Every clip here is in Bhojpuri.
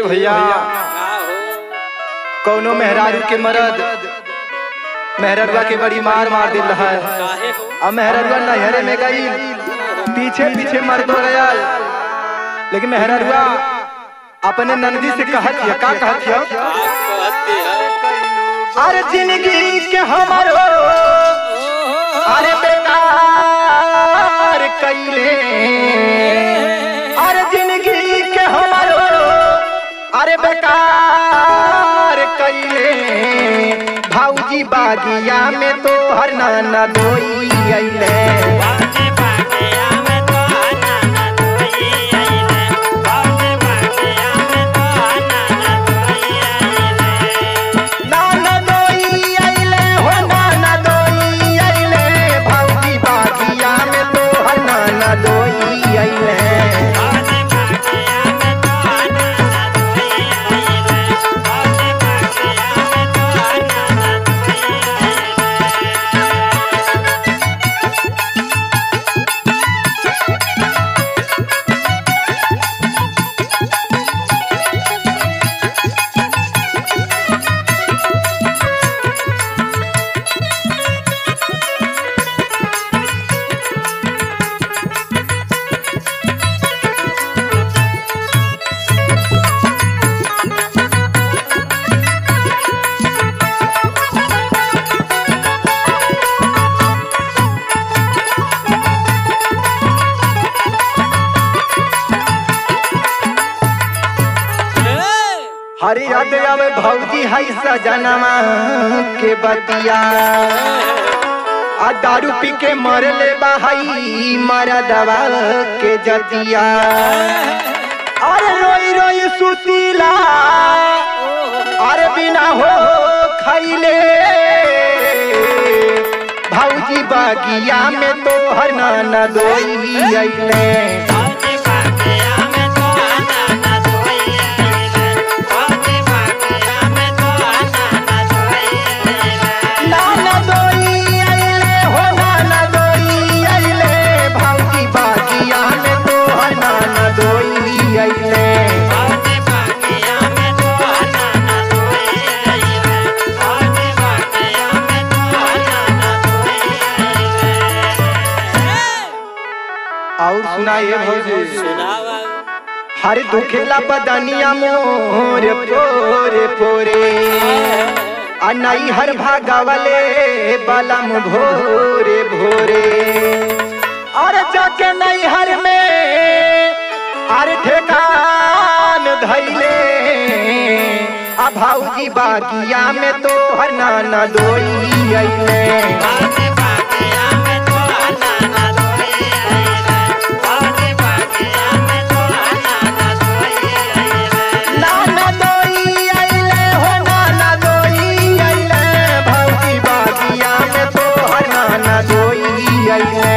भैया कौनो मेहरारू के मरद मेहररुआ के बड़ी मार मार दिल है अब मेहररुआ नहरे में गई पीछे पीछे मर्द हो गया लेकिन मेहररुआ अपने नंदी से कहत हिया का कहत हिया अरे जिंदगी के हमारो अरे बेकार कैले अरे जिंदगी के हमारो अरे बेकार कैले भाऊजी बागिया में तो हर नाना दोई अइले नाना दोई अइले हो नाना दोई अइले भाऊजी बागिया में तो हर नाना दोई अइले हरी याद आवे भौजी है सजनवा के बतिया आ दारू पी के मरले बाहई मरा दवा के जतिया अरे रोई रोई सुतीला अरे बिना हो खैले भौजी बागिया में तो हर नाना दोई अइले नाना दोई अइले हो नाना दोई अइले भौजी बागिया में तो हर नाना दोई अइले और सुनाइए भौजी हर दुखेला बदनिया मोर पोरे पोरे आ नई हर भागावले बलम भोरे भोरे और जाके नई हर में अरे ठेकान धैले आ भाऊजी बागिया में तो हर नाना दोई अइले नाना दोई अइले हो नाना दोई अइले भाऊजी बागिया में तो हर नाना दोई अइले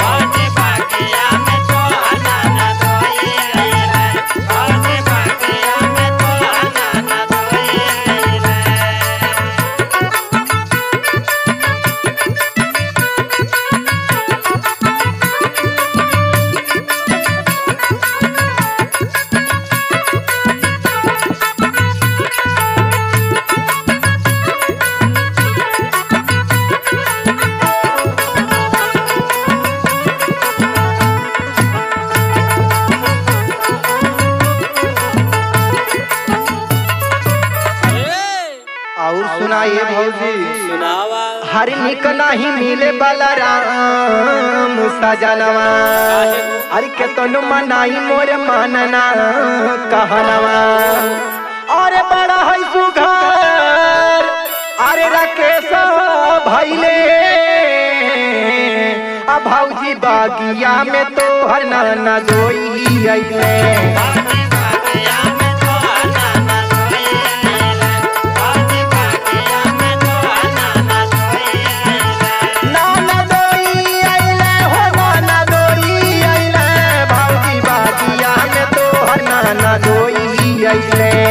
और सुनाइए भौजी हर निक नहीं मिले बलराम सजनवा अरे केतनो मनाई मोर मानना कहनवा अरे बड़ा है सुघर अरे राकेश भैले आ भौजी बागिया में तो हर नाना दोई अइले नाना दोई अइले हो नाना दोई अइले भौजी बागिया में तो हर नाना दोई अइले